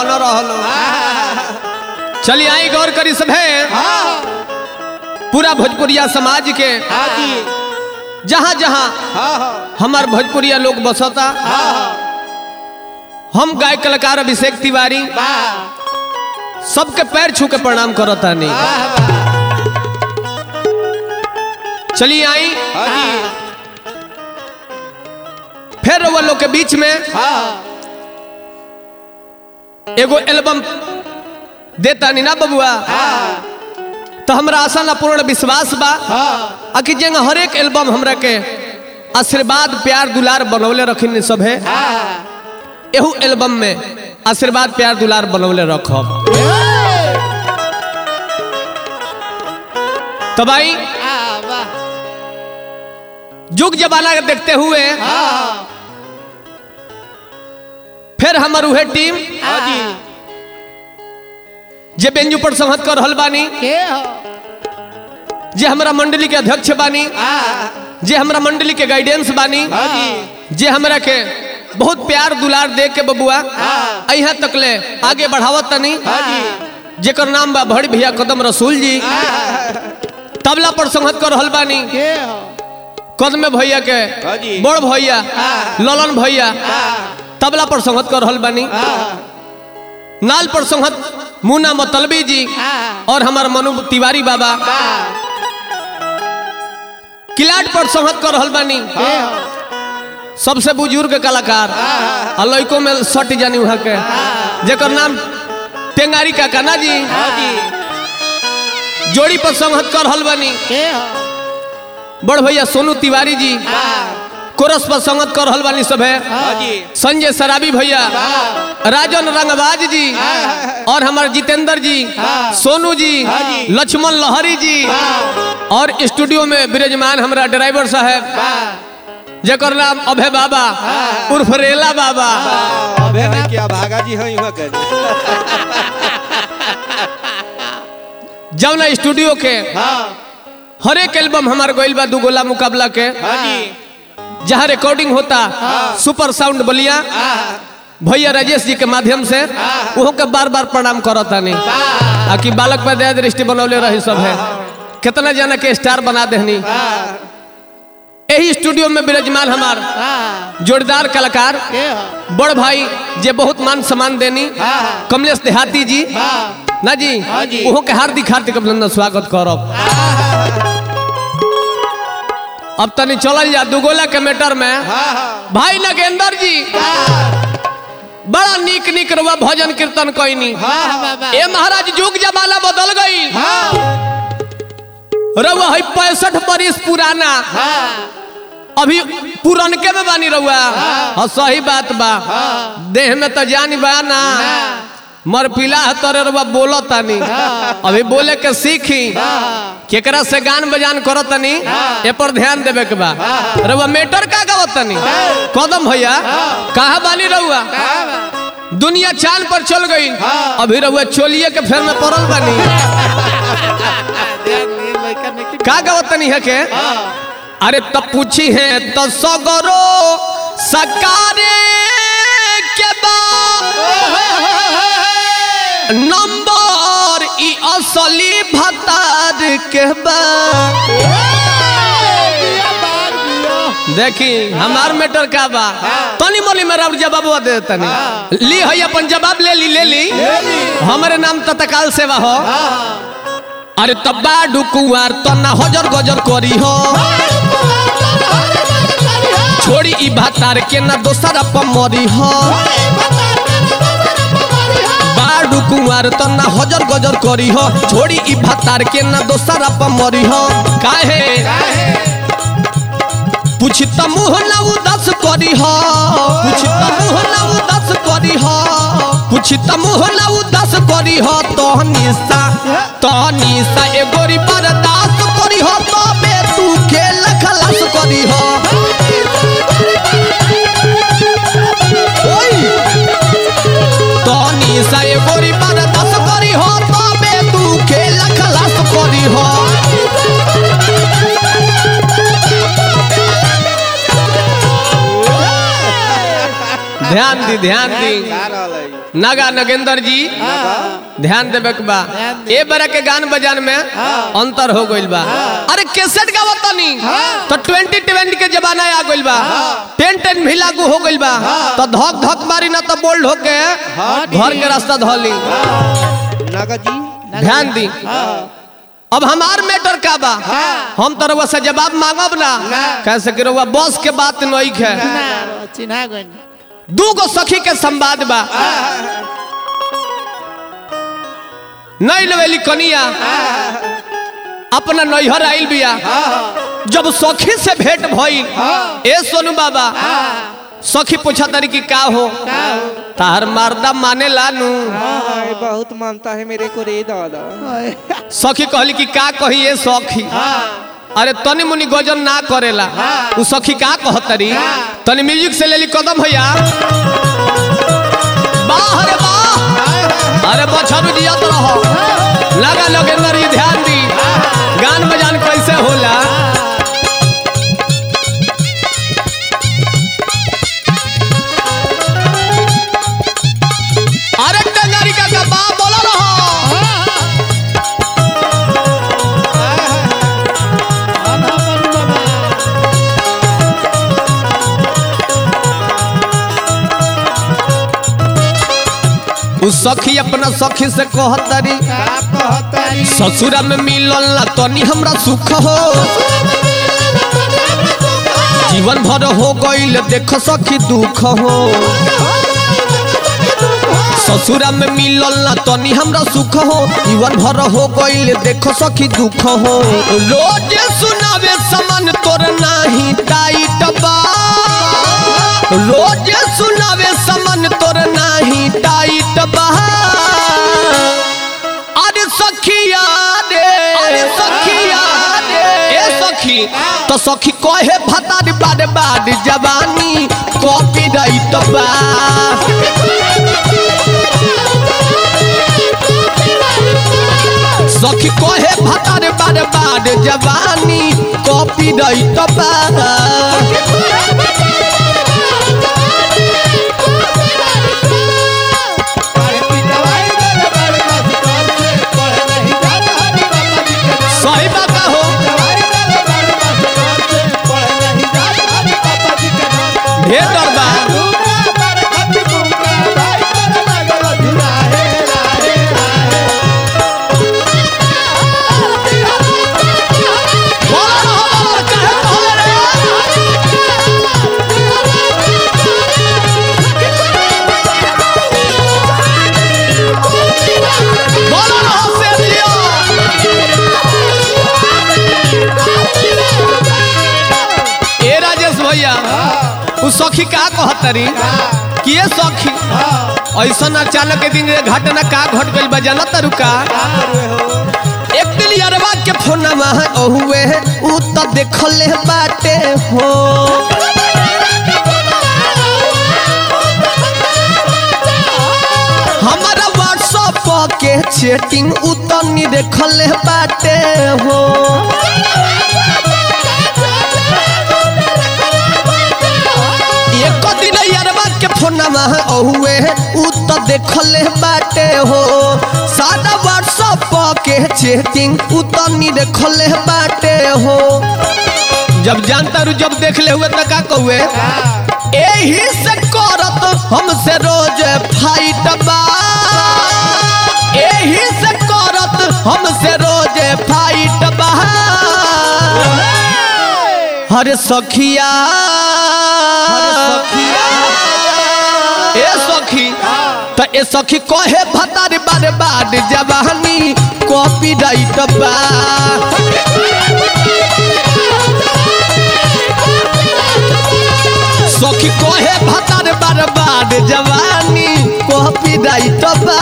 रहन रहलो चलिए आई गौर करी सभे पूरा भोजपुरिया समाज के हाँ जी जहाँ जहाँ हाँ हाँ हमार भोजपुरिया लोग बसता हम गायक कलाकार अभिषेक तिवारी वाह सबके पैर छू के प्रणाम करता नहीं वाह वाह चलिए आई हाँ जी फिर वो लोग के बीच में हाँ एगो एल्बम देता नी ना बबुआ हाँ तो हमरा आशा ना पूर्ण विश्वास बा हाँ आ कि जेंगा हर एक एल्बम हमरा के आशीर्वाद प्यार दुलार बनौले रखिन सब है हाँ एहू एल्बम में आशीर्वाद प्यार दुलार बनौले रखब तब आई हाँ वाह जुग जमाना के देखते हुए हाँ फिर हमर उहे टीम हाँ जी जे बेंजू पर संहत कर रहल बानी के हो जे हमरा मंडली के अध्यक्ष बानी हाँ जे हमरा मंडली के गाइडेंस बानी हाँ जी जे हमरा के बहुत प्यार दुलार दे के बबुआ हाँ। यहाँ तक ले आगे बढ़ावत तनी हाँ जी जेकर नाम बा भड़ भैया कदम रसूल जी तबला पर संहत कर रहल बानी के हो कदम भैया के हाँ जी। बड़ भैया हाँ। ललन भैया हाँ तबला पर संहत कर रहल बानी हाँ नाल पर संहत मुन्ना मतलबी जी हाँ और हमार मनु तिवारी बाबा वाह किलाट पर संहत कर रहल बानी के हो सबसे बुजुर्ग कलाकार आ लड़कों में सट जानी वहाँ के जेकर नाम टेंगारी काका ना जी हाँ जी जोड़ी पर संहत कर रहल बानी के हो बड़ भैया सोनू तिवारी जी हाँ कोरस पर संगत कर रहल बानी सब है हाँ जी संजय सराबी भैया वाह राजन रंगबाज जी और हमारे जितेंद्र जी हाँ। सोनू जी हाँ जी। लक्ष्मण लहरी जी वाह और स्टूडियो में विराजमान हमारा ड्राइवर साहब वाह जेकर नाम अभय बाबा उर्फ रेला बाबा अबे नहीं क्या भागा जी हो युवा कर जौना स्टूडियो के हाँ हर एक एल्बम हमार गोइल बा दुगोला मुकाबला के हाँ जी जहाँ रिकॉर्डिंग होता सुपर साउंड बलिया हाँ भैया राजेश जी के माध्यम से वो के बार बार प्रणाम करता नहीं वाह आ कि बालक पर दया दृष्टि बनौले रही सब है कितना जना के स्टार बना देहनी हाँ यही स्टूडियो में विराजमान हमार हाँ जोरदार कलाकार के हो बड़ भाई जे बहुत मान सम्मान देनी हाँ कमलेश देहाती जी हाँ ना जी हाँ जी। ओहो के हार्दिक हार्दिक अभिनंदन स्वागत करब अब तनी चलल जा दुगोला के मैटर में हाँ भाई नगेंद्र जी बड़ा नीक नीक रुआ भजन कीर्तन कैनी हाँ बाबा ए महाराज युग जमाना बदल गई हाँ रउआ है पैंसठ बरिस पुराना हाँ अभी पुरनके में बानी रउआ हाँ सही बात बा देह में तो जानी बा ना मर पिला तोरे रउआ बोलो तानी अभी बोले के सीखी केकरा से गान बजान करो तनी ए पर ध्यान देवे के बा रउआ मेटर का गावत तनी कदम भैया कहा बानी रउआ दुनिया चांद पर चल गई अभी रउआ चोलिए के फेर में पड़ल बानी का गावत तनी है के अरे तब पूछी है तो सगरो सकारे के बाद नंबर ई असली भतार के बाद देखी हमार मैटर का बा तनी मोली मेरा जवाब दे तनी ली है अपन जवाब ले ली ले ली हमारे नाम तत्काल सेवा हो अरे तब्बा डुकुआर तना हजर गजर करी हो छोड़ी ई भातार के ना दोसर अपन मरी हो बाडू कुंवार तना हजर गजर करी हो छोड़ी ई भातार के ना दोसर अपन मरी हो काहे पूछी त मुँह ना उदास करी हो पूछी त मुँह ना उदास करी हो पूछी त मुँह ना उदास करी हो तो निशा तो निशा ए गोरी बर्दाश्त करी हो तो बे तू खेल खलास करी हो ओई तो निशा ए गोरी बर्दाश्त करी हो तो बे तू खेल खलास करी हो ध्यान दी ध्यान दी गा रहल है नागा नगेंद्र जी ध्यान देवे के बा ध्यान दे। ए बरा के गान बजान में अंतर हो गइल बा अरे कैसेट गावत तनी तो 2020 के जमाना आ गइल बा 10 10 भी लागू हो गइल बा तो धक धक मारी ना तो बोल्ड होके घर के रास्ता धली नागा जी ध्यान दी अब हमार मैटर का बा हम तो रउआ से जवाब मांगब ना कैसे कि रउआ बस के बात नहीं है चिन्हा चिन्हा गइल दू गो सखी के संवाद बा नहीं लेवेली कनिया अपना नैहर आइल बिया जब सखी से भेंट भइल ए सोनू बाबा सखी पूछा तारी कि का हो तार मारदा माने लानू हाँ, ये बहुत मानता है मेरे को रे दादा सखी कहली कि का कही ए सखी अरे तनी मुनी गजन ना करेला उ सखी का कहतरी तनी म्यूजिक से लेली कदम भैया वाह रे वाह अरे बछरू जियत रहो लगा लगे नरी ध्यान दी गान बजान कैसे होला अरे टंगारी का का बा बोलो रहो उ सखी अपना सखी से कहतरी का कहतारी ससुरा में मिलल ना तनी हमरा सुख हो जीवन भर हो गईल देख सखी दुख हो ससुरा में मिलल ना तनी हमरा सुख हो जीवन भर हो गईल देख सखी दुख हो रोज सुनावे समान तोर नाही टाइट बा रोज सुनावे समान तोर नाही टाइट बा अरे सखिया रे अरे सखिया रे ए सखी तो सखी कहे भतार बार बार जवानी कॉपी राइट बा सखी कहे भतार बार बार जवानी कॉपी राइट बा सही बात हो ढेर डर बा बोलो ना हो बोलो ना, काहे बोले रे? बोलो ना हो शेर लियो। ए राजेश भैया उ सखी का कहतरी कि ये सखी ऐसा अचानक के दिन घटना का घट गइल बा जाना तारू का एक दिन यारवा के फोनमा ओहुए उ त देखले बाटे हो हमारा व्हाट्सएप के चैटिंग उ त नी देखले बाटे हो एक दिन यारवा के फोनमा ओहुए उ त देखले बाटे हो सादा व्हाट्सएप के चैटिंग उ त नी देखले बाटे हो जब जानता रू जब देख ले हुए त का कहुए एही से करत हमसे रोज फाइट बा एही से करत हमसे रोज फाइट बा हरे सखिया ए सखी त ए सखी कहे भतार बार बार जवानी कॉपी राइट बा सखी कहे भतार बार बार जवानी कॉपी राइट बा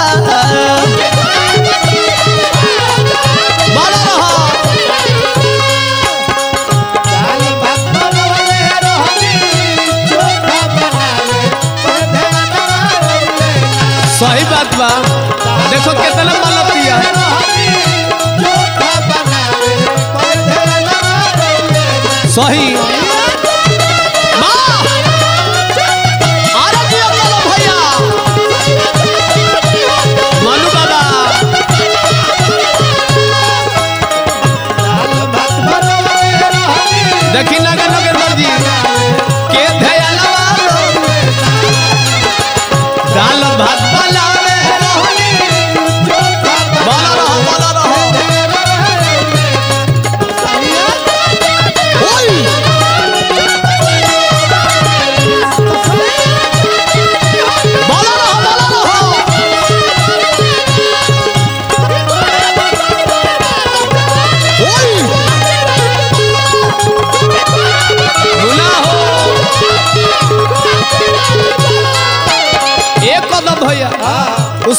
बोलो रहो सही बात बा देखो कितना मलतिया सही वाह! अरे जियो बोलो भैया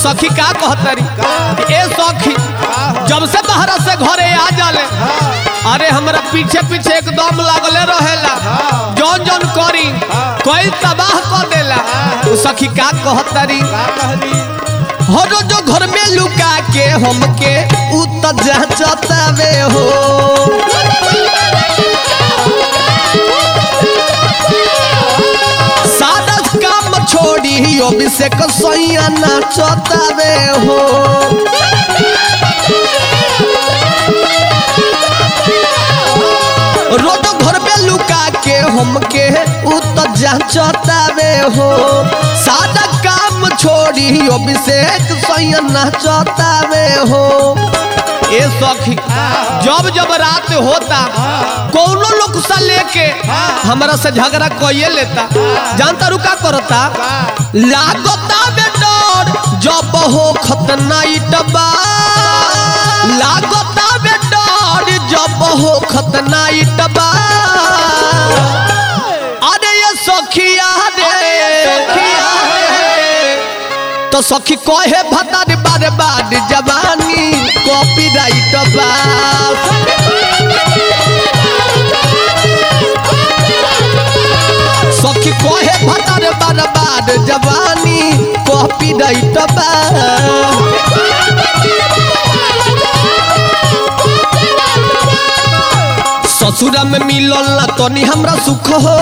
सखी का कहतरी कि ए सखी जब से बाहर से घरे आ जाले अरे हमरा पीछे पीछे एकदम लागले रहेला जौन जौन करी कोई तबाह कर देला उ सखी का कहतरी का कहली हरो जो घर में लुका के हमके उ त जाचतावे हो सादा काम छोड़ी अभिषेक सैया नाचतावे हो रोज घर में लुका के हमके उ त जाचतावे हो सादा काम छोड़ी अभिषेक सैया नाचतावे हो ए सखी जब जब रात होता कोनो लोग सा लेके हमरा से झगड़ा कइए लेता जानता रुका करता लागता बे डर जब हो खतनाइट बा लागता बे डर जब हो खतनाइट बा अरे ये सखिया रे सखिया रे तो सखी कहे भतार बार बार जवानी कॉपीराइट बा सखी कहे भतार बार बार जवानी कॉपीराइट बा ससुरा में मिलल ना तनी हमरा सुख हो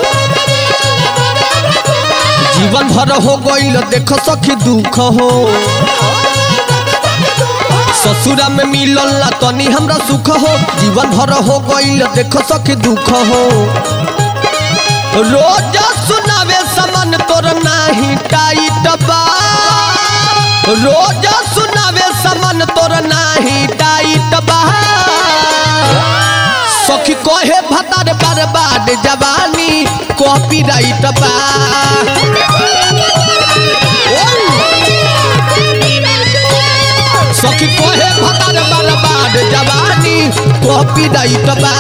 जीवन भर हो गईल देख सखी दुख हो ससुरा में मिलल ना तनी हमरा सुख हो जीवन भर हो गईल देख सखी दुख हो रोज सुनावे समन तोर नाही टाइट बा रोज सुनावे समन तोर नाही टाइट बा सखी कहे भतार बर्बाद जवानी कॉपीराइट बा सखी कहे भतार बर्बाद जवानी कॉपीराइट बा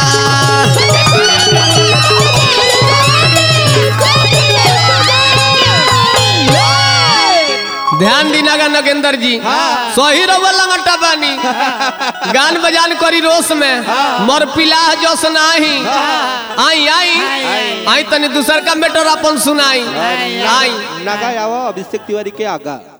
ध्यान दीनागा नगेंद्र जी सही रवा लंगटा बानी गान बजान करी रोस में मर पिलाह जस नाही आई आई आई तनी दूसर का मेटर अपन सुनाई आई नागा आवा अभिषेक तिवारी के आगा